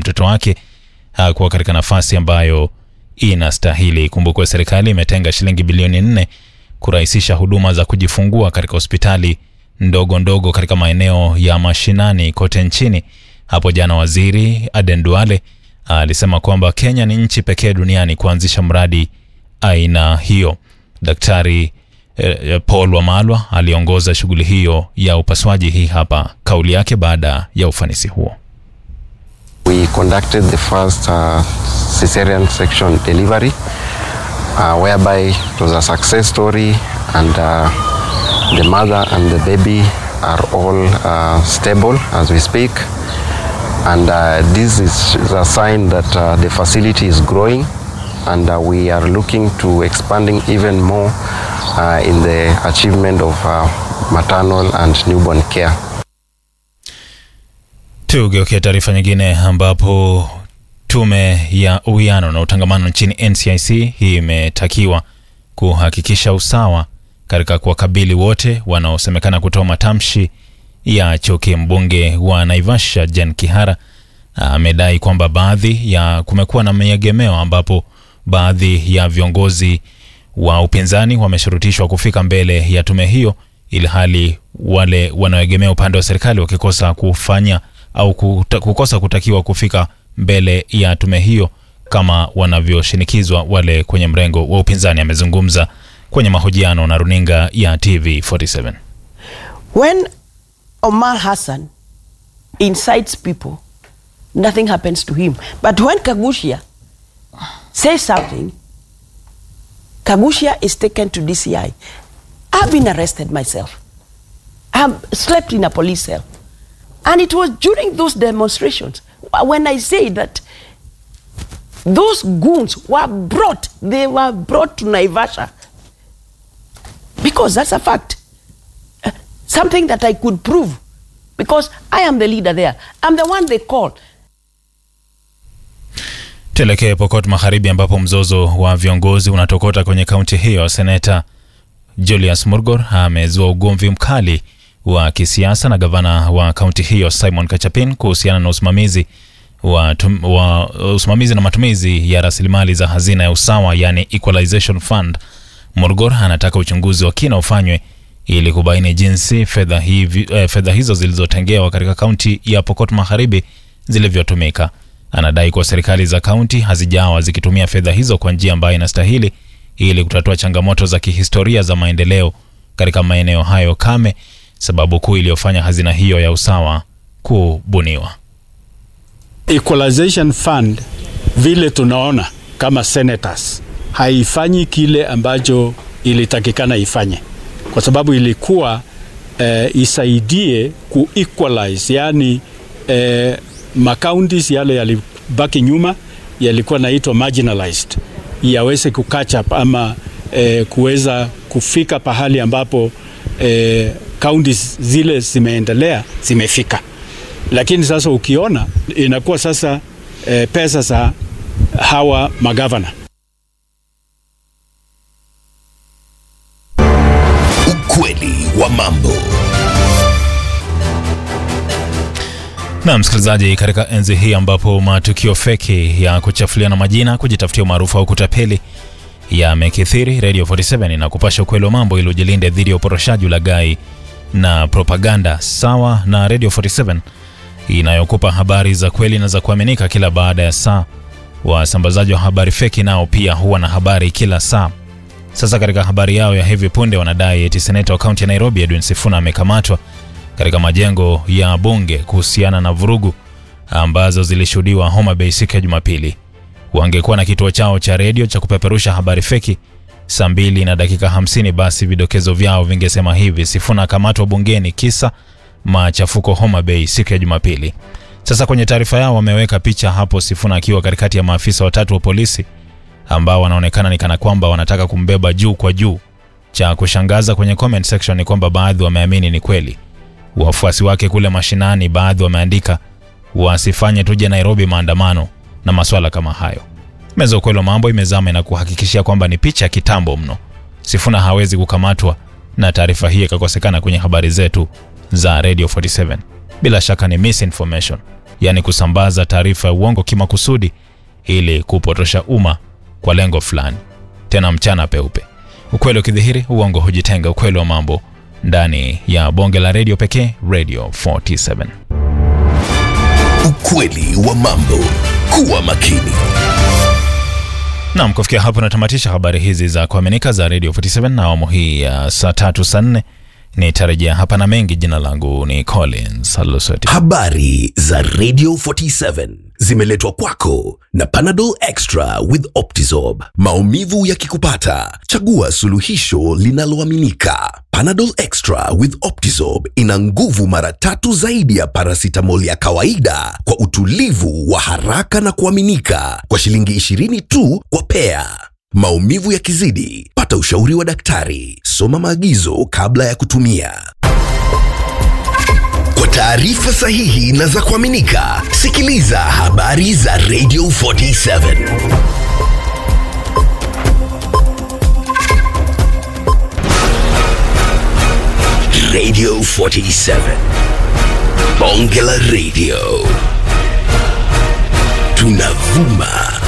mtoto wake hakuwa katika nafasi ambayo inastahili. Kumbukwe serikali imetenga shilingi bilioni nne kurahisisha huduma za kujifungua katika hospitali ndogo ndogo katika maeneo ya mashinani kote nchini. Hapo jana waziri Aden Duale alisema kwamba Kenya ni nchi pekee duniani kuanzisha mradi aina hiyo. Daktari eh, Paul Wamalwa aliongoza shughuli hiyo ya upasuaji. Hii hapa kauli yake baada ya ufanisi huo. We conducted the first uh, cesarean section delivery, uh, whereby it was a success story, and uh, the mother and the baby are all uh, stable as we speak. And uh, this is a sign that uh, the facility is growing, and uh, we are looking to expanding even more uh, in the achievement of uh, maternal and newborn care. Tugeukia taarifa nyingine ambapo tume ya uwiano na utangamano nchini NCIC hii imetakiwa kuhakikisha usawa katika kuwakabili wote wanaosemekana kutoa matamshi ya chuki. Mbunge wa Naivasha Jen Kihara amedai kwamba baadhi ya kumekuwa na maegemeo ambapo baadhi ya viongozi wa upinzani wameshurutishwa kufika mbele ya tume hiyo, ili hali wale wanaoegemea upande wa serikali wakikosa kufanya au kuta, kukosa kutakiwa kufika mbele ya tume hiyo kama wanavyoshinikizwa wale kwenye mrengo wa upinzani. Amezungumza kwenye mahojiano na runinga ya TV47. When Omar Hassan incites people, nothing happens to him. But when Kagushia says something, Kagushia is taken to DCI. I've been arrested myself. I've slept in a police cell. And it was during those demonstrations when I say that those goons were brought, they were brought to Naivasha. Because that's a fact. Uh, something that I could prove. Because I am the leader there. I'm the one they call. Tuelekee Pokot Magharibi ambapo mzozo wa viongozi unatokota kwenye kaunti hiyo. Seneta Julius Murgor amezua ugomvi mkali wa kisiasa na gavana wa kaunti hiyo Simon Kachapin kuhusiana na usimamizi wa, tum, wa usimamizi na matumizi ya rasilimali za hazina ya usawa yani Equalization Fund. Murgor anataka uchunguzi wa kina ufanywe ili kubaini jinsi fedha hivi, eh, fedha hizo zilizotengewa katika kaunti ya Pokot Magharibi zilivyotumika. Anadai kuwa serikali za kaunti hazijawa zikitumia fedha hizo kwa njia ambayo inastahili ili kutatua changamoto za kihistoria za maendeleo katika maeneo hayo kame, sababu kuu iliyofanya hazina hiyo ya usawa kubuniwa. Equalization Fund vile tunaona kama senators haifanyi kile ambacho ilitakikana ifanye, kwa sababu ilikuwa eh, isaidie ku equalize, yani eh, makauntis yale yalibaki nyuma yalikuwa naitwa marginalized yaweze ku catch up ama eh, kuweza kufika pahali ambapo eh, counties zile zimeendelea zimefika. Lakini sasa ukiona inakuwa sasa eh, pesa za hawa magavana Ukweli wa mambo. Na msikilizaji, katika enzi hii ambapo matukio feki ya kuchafuliana majina, kujitafutia umaarufu au kutapeli yamekithiri, Radio 47 inakupasha ukweli wa mambo ili ujilinde dhidi ya uporoshaji, ulaghai na propaganda, sawa na Radio 47 inayokupa habari za kweli na za kuaminika kila baada ya saa. Wasambazaji wa habari feki nao pia huwa na habari kila saa. Sasa katika habari yao ya hivi punde wanadai eti seneta wa kaunti ya Nairobi Edwin Sifuna amekamatwa katika majengo ya bunge kuhusiana na vurugu ambazo zilishuhudiwa Homa Bay siku ya Jumapili. Wangekuwa na kituo chao cha redio cha kupeperusha habari feki saa mbili na dakika hamsini, basi vidokezo vyao vingesema hivi: Sifuna akamatwa bungeni kisa machafuko Homa Bay siku ya Jumapili. Sasa kwenye taarifa yao wameweka picha hapo Sifuna akiwa katikati ya maafisa watatu wa polisi ambao wanaonekana ni kana kwamba wanataka kumbeba juu kwa juu. Cha kushangaza kwenye comment section ni kwamba baadhi wameamini ni kweli. Wafuasi wake kule mashinani, baadhi wameandika wasifanye tuje Nairobi maandamano na maswala kama hayo. Meza ukweli wa mambo imezama na kuhakikishia kwamba ni picha ya kitambo mno. Sifuna hawezi kukamatwa, na taarifa hii ikakosekana kwenye habari zetu za Radio 47. Bila shaka ni misinformation. yaani kusambaza taarifa ya uongo kimakusudi ili kupotosha umma kwa lengo fulani, tena mchana peupe. Ukweli ukidhihiri, uongo hujitenga. Ukweli wa mambo ndani ya bonge la redio pekee, Radio 47. Ukweli wa mambo. Kuwa makini. Naam, kufikia hapo natamatisha habari hizi za kuaminika za Radio 47 na awamu hii ya saa tatu saa nne. Nitarejea hapa na mengi. Jina langu ni Collins Alusoti. Habari za Radio 47 zimeletwa kwako na Panadol Extra with Optizorb. Maumivu yakikupata, chagua suluhisho linaloaminika. Panadol Extra with Optizorb ina nguvu mara tatu zaidi ya paracetamol ya kawaida kwa utulivu wa haraka na kuaminika kwa shilingi 20 tu kwa pea. Maumivu yakizidi, pata ushauri wa daktari. Soma maagizo kabla ya kutumia. Kwa taarifa sahihi na za kuaminika, sikiliza habari za Radio 47. Radio 47. Bonge la Radio. Tunavuma